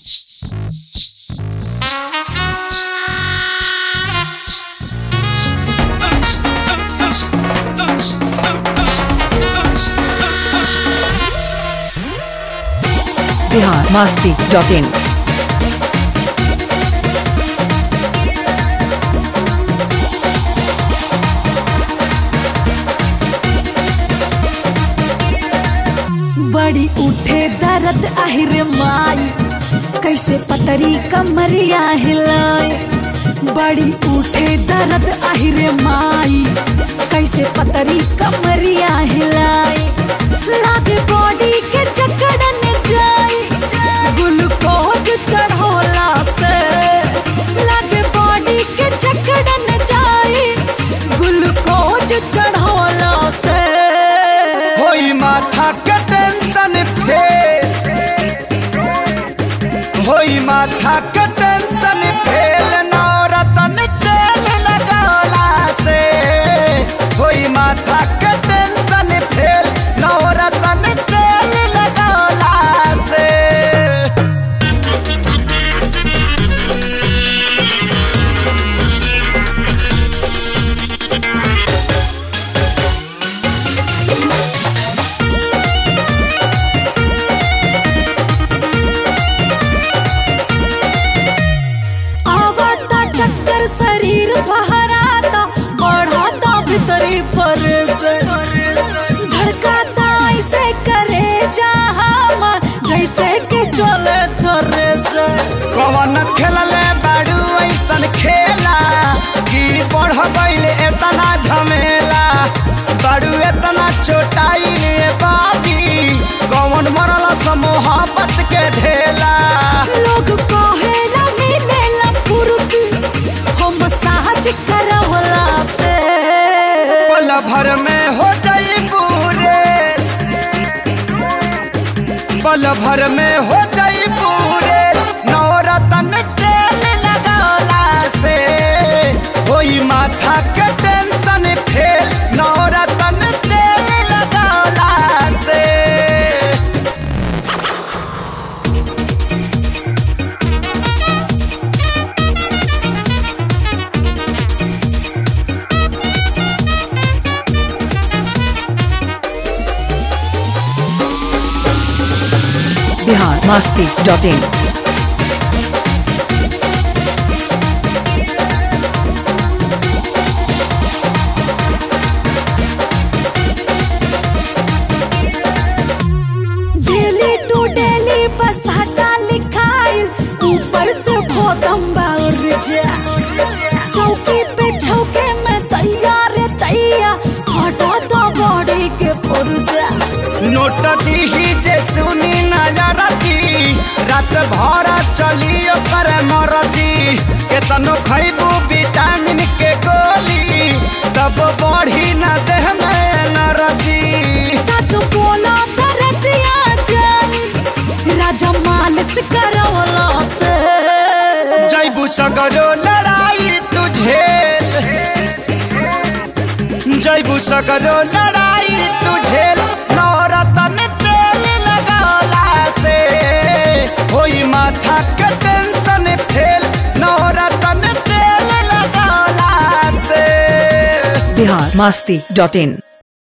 Bihar Masti dot इन बड़ी उठे दर्द आहिरे माई कैसे पतरी कमरिया हिलाए बड़ी उठे दर्द आहिरे माई कैसे पतरी कमरिया हिलाए लागे बॉडी के चकड़न जाए ग्लूकोज चढ़ोला से लागे बॉडी के चकड़न जाए ग्लूकोज चढ़ोला से होई माथा के टेंशन फेल होई माथा के टेंशन फेल नौरतन तेल लगौला से होई माथा के टेंशन फेल नौरतन तेल लगौला से आवता चक्कर शरीर बहराता बढ़ाता भीतरी फरस धड़काता ऐसे करे जहां जैसे कि चले थरेस कवन खेलले बाड़ू ऐसन खेला कि बढ़ गईल एतना झमेला बाड़ू एतना चोटाइल बाबी कवन मरल मोहब्बत के ढेला लोग कहेला मिलेला फुर्ती हम साहज करवला से पल भर में हो जाई पूरे पल भर में हो जाई पूरे नौरतन तेल लगौला से होई माथा के टेंशन फेल नौरतन तेल लगौला से Bihar Masti dot in daily to daily बसाटा लिखाइल ऊपर से भोदम बाउर जा चौकी पे छौके में तैयार तैया हटा दो बॉडी के पुर्जा नोट दीही जे सुनी नजरती रात भर चली ओकर मरजी केतनो खैबू विटामिन के गोली तब बढ़ी न देह में एनर्जी सच बोला दरदिया जाई राजा मालिश करवला से जैबू सगरो लड़ाई तुझे जैबू सगरो लड़ाई तुझे नौरतन तेल लगौला से होई माथा के टेंशन फेल नौरतन तेल लगौला से बिहार मास्ती डॉट इन